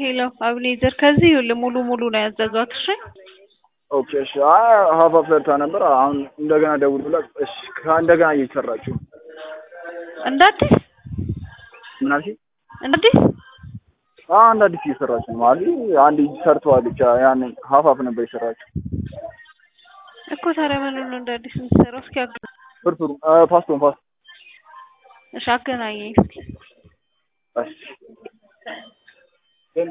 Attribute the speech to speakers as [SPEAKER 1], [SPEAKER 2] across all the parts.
[SPEAKER 1] ሄሎ አብኔዘር ከዚህ ይኸውልህ ሙሉ ሙሉ ነው ያዘዟት። እሺ
[SPEAKER 2] ኦኬ እሺ። አይ ሀፋ ፈርታ ነበር። አሁን እንደገና ደውል ብላ እሺ፣ ከእንደገና እየሰራችሁ
[SPEAKER 1] እንደ አዲስ
[SPEAKER 2] ምን አልሽኝ?
[SPEAKER 1] እንደ አዲስ
[SPEAKER 2] አዎ አንድ አዲስ እየሰራችሁ ነው ማለት አንድ ሰርተዋለች። ያን ሀፋፍ ነበር የሰራችው።
[SPEAKER 1] እኮ ታዲያ ምን ነው እንደ አዲስ የምትሰራው? እስኪ አገ
[SPEAKER 2] ፍርፍሩ ፓስቶን ፓስቶ
[SPEAKER 1] እሺ አገናኘኝ እስኪ
[SPEAKER 2] እሺ ግን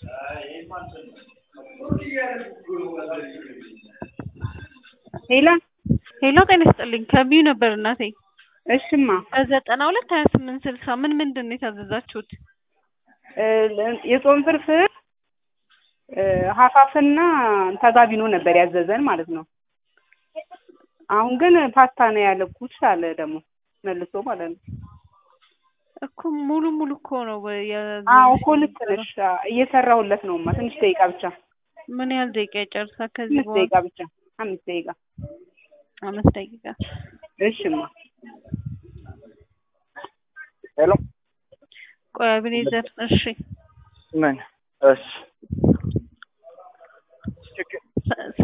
[SPEAKER 3] ሄላ
[SPEAKER 1] ሄሎ ጤና ይስጥልኝ ከቢዩ ነበር እናቴ
[SPEAKER 3] እሽማ
[SPEAKER 1] ከዘጠና ሁለት ሀያ ስምንት ስልሳ ምን ምንድን ነው የታዘዛችሁት?
[SPEAKER 3] እ የጾም ፍርፍር እ ሀፋፍና ተጋቢኖ ነበር ያዘዘን ማለት ነው። አሁን ግን ፓስታ ነው ያለኩት አለ ደግሞ መልሶ ማለት ነው።
[SPEAKER 1] እኮ ሙሉ ሙሉ እኮ ነው የ-
[SPEAKER 3] አዎ እኮ ልክ ነሽ። እየሰራሁለት ነውማ ትንሽ ደቂቃ ብቻ
[SPEAKER 1] ምን ያህል ደቂቃ ይጨርሳል? ከዚህ
[SPEAKER 3] አምስት
[SPEAKER 1] በኋላ
[SPEAKER 3] ደቂቃ ብቻ አምስት ደቂቃ
[SPEAKER 1] አምስት ደቂቃ
[SPEAKER 3] እሽማ
[SPEAKER 2] ሄሎ
[SPEAKER 1] ቆይ አብኔዘር እሺ
[SPEAKER 2] ምን እሺ